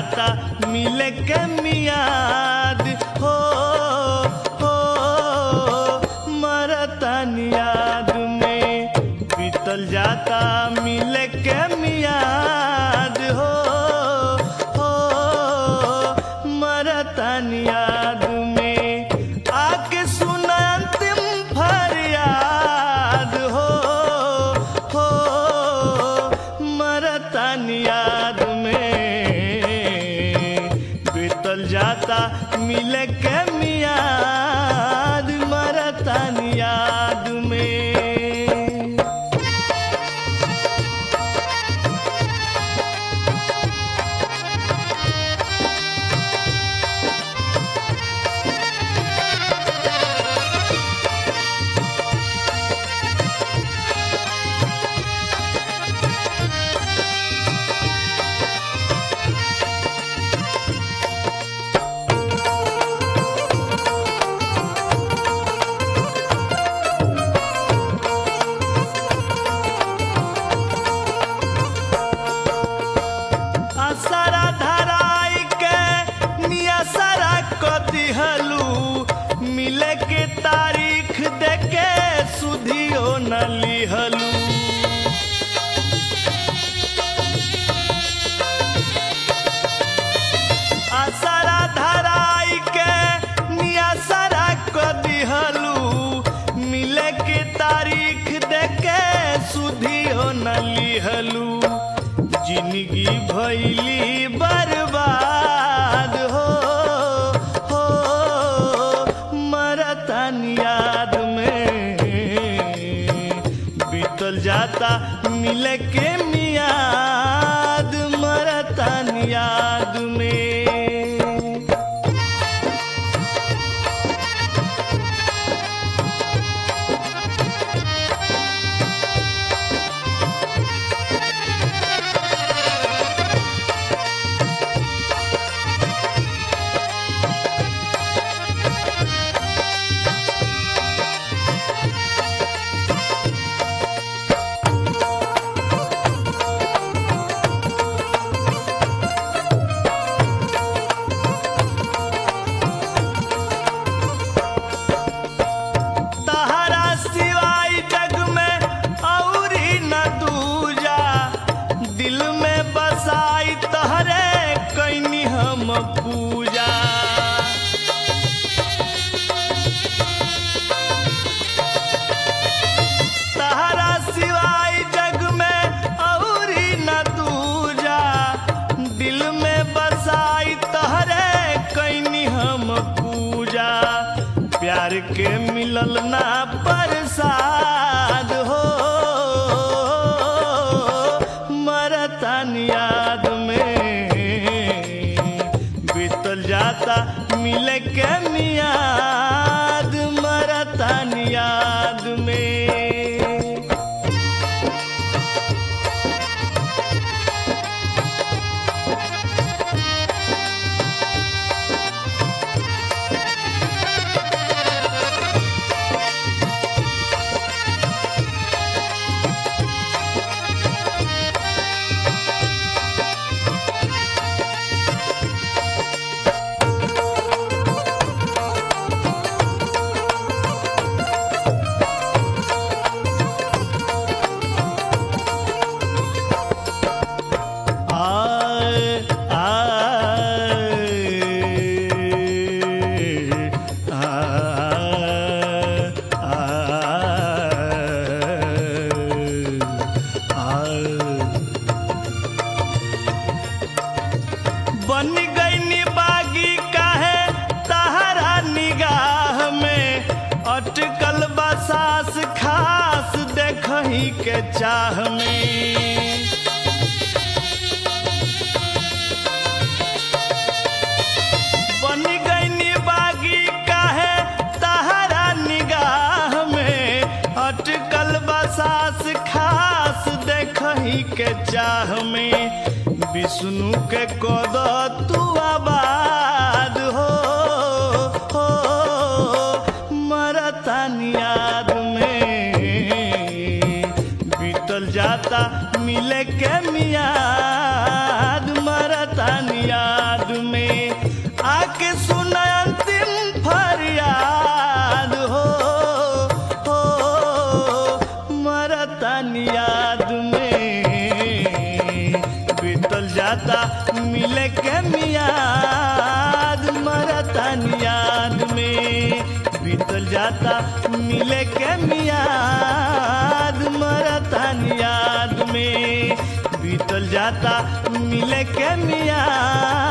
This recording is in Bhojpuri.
जाता मिले के मियाद हो हो मरतन याद में बीतल जाता मिले के मियाद हो हो मरतन याद में आके सुन अंतिम फरियाद हो हो मरतन याद में बीतल जाता मिले के मियाद मरतन याद में असरा धराई के नियसरा क दिहलू मिले के तारीख देके सुधियो न लिहलू असरा धराई के नियसरा क दिहलू मिले के तारीख देके सुधियो न लिहलू जिंदगी भैली बर्बाद हो हो मरतन याद में बीतल जाता मिले के मियाद मरतन याद में तहरा सिवाय जग में औरी न दूजा दिल में बसाई तहरे कैनी हम पूजा तहरा सिवाय जग में औरी न दूजा दिल में बसाई तहरे कैनी हम पूजा प्यार के मिलल ना प्रसाद हो मरतन याद में बीतल जाता मिले के मियाद मरतन याद में आए आए बन गई बागी काहे तहरा निगाह में अटकल बसास खास देखही के चाह में बन गई बागी काहे तहरा निगाह में अटकल बसास खास देखही के चाह में विष्णु के कद तू आबाद हो हो मरतन याद में बीतल जाता मिले के मियाद मरतन याद मरतानी याद में बीतल जाता मिले के मियाद मरतानी याद में बीतल जाता मिले के मियाद मरतानी याद में बीतल जाता मिले के मियाद